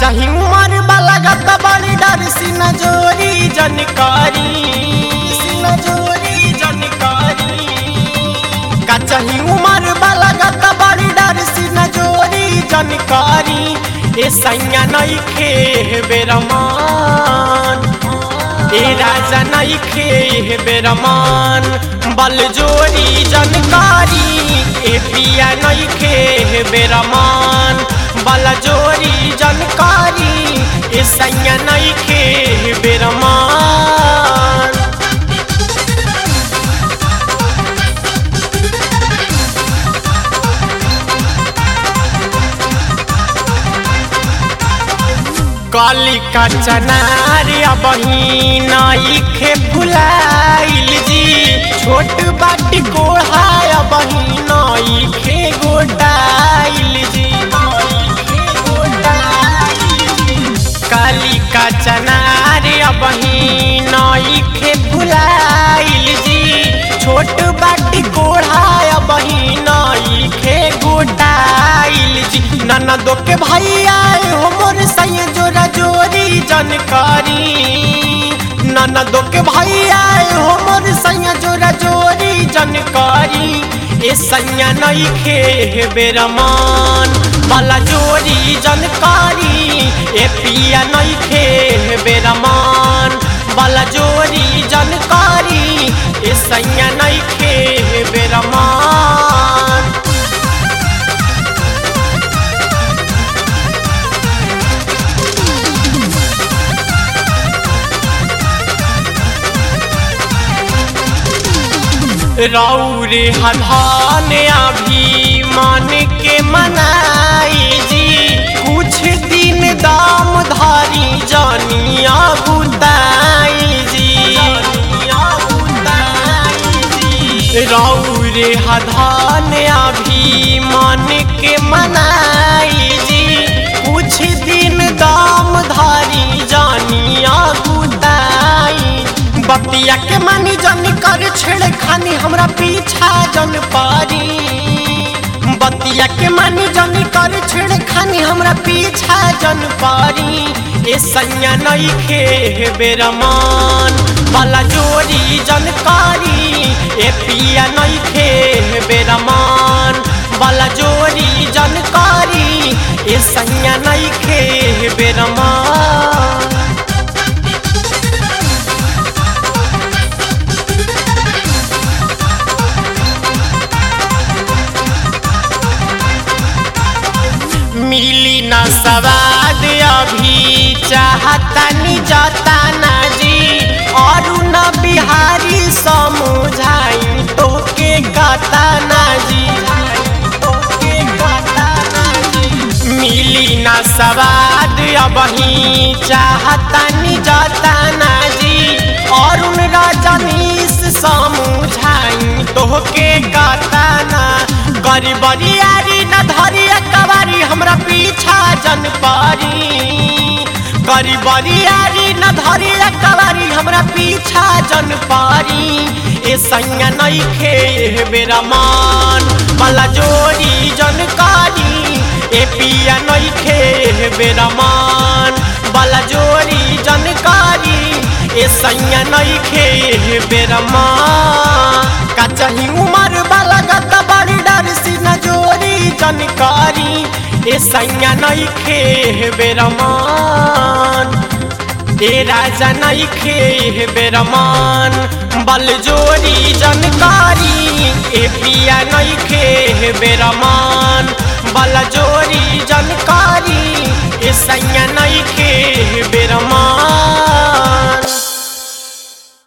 कचही उमर वाला गत बड़ी डर सिन जोरी जनकारी सिन जोरी जनकारी कचही उमर वाला गत बड़ी डर सिन जोरी जनकारी ए सैया नइखे बेरमान ए राजा नइखे बेरमान बल जोरी जनकारी ए पिया नइखे बेरमान बल जोरी जनकारी ए सैया नइखे बेरमान काली का चनारिया बहिना इखे फुलाइल जी छोट बाटी कोढ़ाया बहिना इखे गोटाइल जी काली का चनारिया बहिना इखे फुलाइल जी छोट बाटी कोढ़ाया बहिना इखे गोटाइल जी ननदो के भैया हो मोर सैया जोरा जोरी जानकारी ननदो के भैया हो मोर सैया जोरा जोरी जानकारी ए सैया नइखे बेरमान वाला जोरी जानकारी ए पिया नइखे बेरमान वाला जोरी जानकारी ए सैया नइखे बेरमान रौरे हधान अभी मान के मनाई जी कुछ दिन दाम धारी जानिया बुताई जी रौरे हधान अभी मान के मनाई जी कुछ दिन दाम धारी जानिया बुताई बतिया के मानी जन कर छेड़ खानी हमरा पीछा जन पारी बतिया के मानी जन कर छेड़ खानी हमरा पीछा जन पारी ए सैया नइखे बेरमान वाला जोरी जनकारी ए पिया नइखे बेरमान वाला जोरी जनकारी ए सैया नइखे बेरमान मिली न सवाद अभी चाहता नि जाता ना जी और न बिहारी समझाई तो के गाता ना जी मिली न सवाद अबही चाहता नि जाता ना जी और उन रजनीश समझाई तो के गाता ना गरीबरियारी न धरिया कवारी हमरा पीछा जन पारी गरीबरियारी न धरिया कवारी हमरा पीछा जन पारी ए सैया नइखे बेरा मान वाला जोड़ी जनकारी ए पिया नइखे बेरा मान वाला जोड़ी जनकारी ए सैया नइखे बेरा मान का चाही उमर वाला गत बड़ी डर सिन जोरी जानकारी ए सैया नइखे बेरमान ए राजा नइखे बेरमान बल जोरी जानकारी ए पिया नइखे बेरमान बल जोरी जानकारी ए सैया नइखे